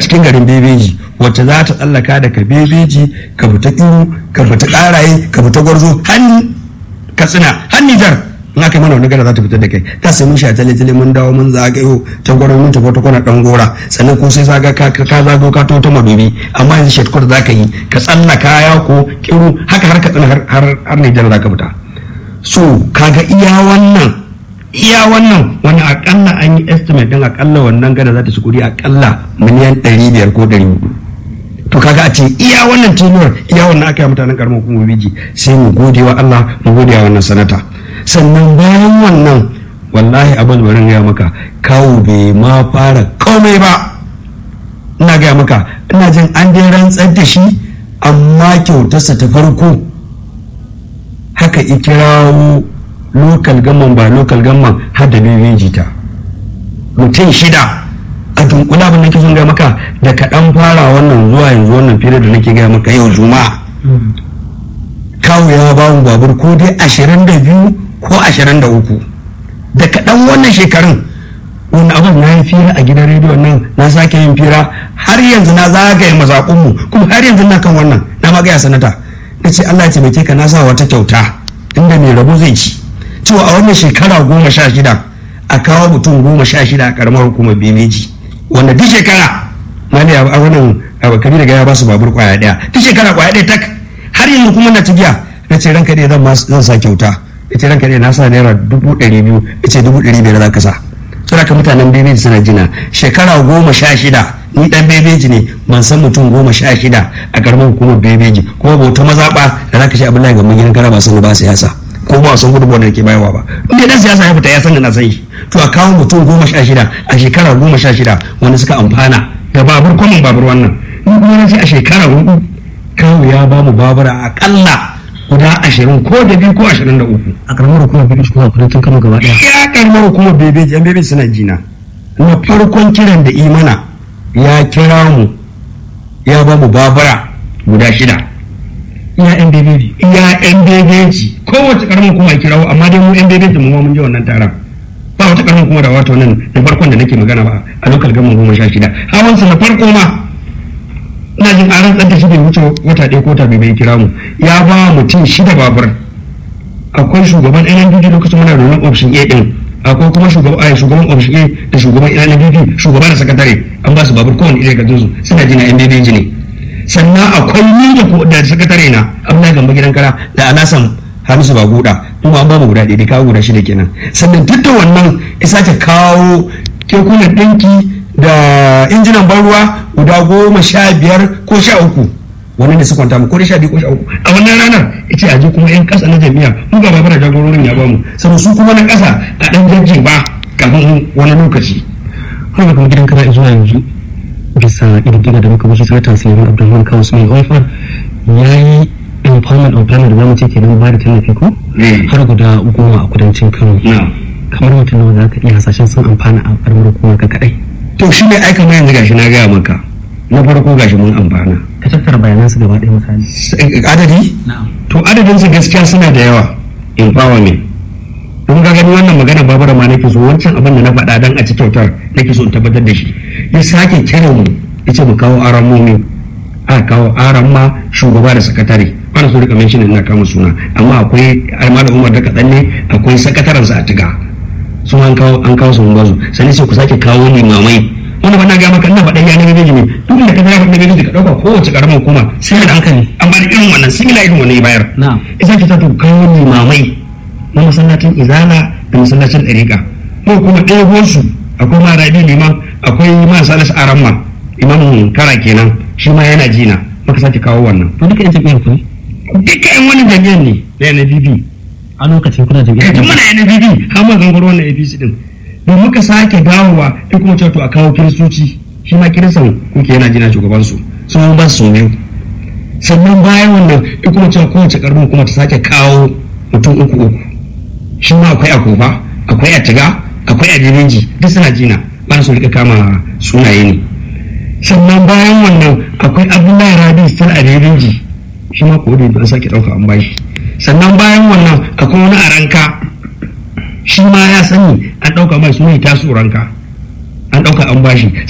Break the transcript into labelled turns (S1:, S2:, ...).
S1: cikin garin bebeji wacce za ta tsallaka daga bebeji ka fita kiru ka fita karaye ka fita gwarzo hannu katsina har nijar in aka yi mana wani gara za ta fitar da kai ta sai mun sha tale tale mun dawo mun zagayo ta gwaron mun tafi ta kwana dan gora sannan ko sai zaga ka ka zago ka to ta madobi amma yanzu shortcut za ka yi ka tsallaka ya ko kiru haka har katsina har har har nijar za ka fita so kaga iya wannan iya wannan wani akalla an yi estimate din akalla wannan gada za ta shi kudi akalla miliyan 500 ko 400 to kaga a ce iya wannan tenuwar iya wannan aka yi mutanen karamar hukumar biji sai mu gode wa Allah mu gode wa wannan sanata sannan bayan wannan wallahi abin barin gaya maka kawo bai ma fara komai ba ina gaya maka ina jin an dai rantsar da shi amma kyautarsa ta farko haka ikirawo lokal gamman ba lokal gamman har da bebeji ta mutum shida a dunkula abin da ke son gaya maka da kaɗan fara wannan zuwa yanzu wannan fira da nake gaya maka yau juma'a kawo ya ba mu babur ko dai ashirin da biyu ko ashirin da uku da kaɗan wannan shekarun wani abin na yi fira a gidan rediyon nan na sake yin fira har yanzu na zagaye mazaƙunmu kuma har yanzu na kan wannan na magaya sanata na ce Allah ya taimake ka na sa wata kyauta inda mai rabo zai ci cewa a wannan shekara goma sha shida a kawo mutum goma sha shida a karamar hukumar bebeji wanda duk shekara mali a wannan kabila daga ya ba su babur kwaya daya duk shekara kwaya daya tak har yanzu kuma na tigiya na ce ranka dai zan zan sa kyauta ya ce ranka dai na sa naira dubu ɗari biyu ya ce dubu ɗari biyar za ka sa suna ka mutanen bebeji suna jina shekara goma sha shida ni dan bebeji ne ban san mutum goma sha shida a karamar hukumar bebeji kuma bauta mazaɓa da za ka ce abin ga gidan kara ba sani ba siyasa ko ba san gudunmuwa da ke bayarwa ba inda dan siyasa ya fita ya san da na san shi to a kawo mutum goma sha shida a shekara goma sha shida wanda suka amfana da babur kwamin babur wannan in kuma na ce a shekara hudu kawo ya ba mu babura akalla guda ashirin ko da biyu ko ashirin da uku
S2: a karamar hukumar biyu kuma kudancin kano gaba daya
S1: ya karamar hukumar bebe yan bebe suna jina na farkon kiran da imana ya kira mu ya ba mu babura guda shida
S2: iya yan bebeji
S1: iya yan bebeji kowace karamar kuma kirawo amma dai mu yan bebeji mu ma mun je wannan taron ba wata karamar kuma da wato nan da farkon da nake magana ba a lokal gama goma sha shida hawansa na farko ma ina jin an rantsar da shi bai wuce wata ɗaya ko ta bai bai kira mu ya ba mutum shida babur akwai shugaban NNPP lokacin muna da wani option A din akwai kuma shugaban shugaban option A da shugaban NNPP shugaba da sakatare an ba su babur kowane ɗaya ga su suna jina NBB ne sannan akwai ni da sakatare na abdullahi gamba gidan kara da alasan hamisu ba guda kuma an ba mu guda ɗaya kawo guda shida kenan sannan duk da wannan isa ta kawo kekunan ɗinki da injinan ban ruwa guda goma sha biyar ko sha uku wannan da su kwanta mu ko da sha biyu ko sha uku a wannan ranar ita a je kuma yan ƙasa na jami'a mu ga babara jagororin ya bamu sannan su kuma na ƙasa a ɗan jajjin ba kafin wani lokaci.
S2: kuma kuma gidan kara zuwa yanzu bisa ƙididdiga da muka wuce sanatan sayyidin abdulrahman kawo su mai haifar ya yi empowerment of plan da zamu ce kenan ba da tallafi ko har guda goma a kudancin kano kamar mutum nawa za ka iya hasashen sun amfana a ƙarfin hukumar ka kaɗai
S1: to shi ne aika ma yanzu gashi na gaya maka na farko gashi mun amfana
S2: ka tattara bayanan su gaba ɗaya misali
S1: adadi to adadin su gaskiya suna da yawa empowerment don ga gani wannan magana babura ma nake so wancan abin da na faɗa dan a ci kyautar nake so in tabbatar da shi ya sake kiran mu yace mu kawo aran mu a kawo aran ma shugaba da sakatare bana so rika mention ina kama suna amma akwai malam Umar da kadan ne akwai sakataren sa a tiga su an kawo an kawo su mun bazu sai sai ku sake kawo limamai wanda ba na ga maka ina faɗan yanar gizo ne duk da ka zama faɗan gizo ka ɗauka kowace ƙaramar hukuma sai da hankali an bada irin wannan sun irin wannan ya bayar
S2: na'am
S1: isa ta to kawo limamai na masallacin izala da masallacin ɗariƙa ko kuma ɗaya su akwai ma rabi liman akwai ma salis aramma imamun kara kenan shi ma yana jina maka sake kawo wannan
S2: to duka yan jam'iyyar ku ne
S1: duka yan wani jami'an ne da NPP
S2: a lokacin kuna jam'iyyar
S1: tun muna NPP har ma gangaro wannan APC din don muka sake dawowa sai kuma cewa to a kawo kiristoci shi ma kiristan kuke yana jina shugaban su sun ba su biyu sannan bayan wannan sai kuma cewa kowace karbin kuma ta sake kawo mutum uku uku shi ma akwai a kofa akwai a tiga akwai a jirinji duk suna jina ba su rika kama sunaye ne sannan bayan wannan akwai abdullahi rabi still a jirinji shi ma ko da an sake dauka an bashi sannan bayan wannan akwai wani a ranka shi ma ya sani an dauka mai suna tasu ranka an dauka an bashi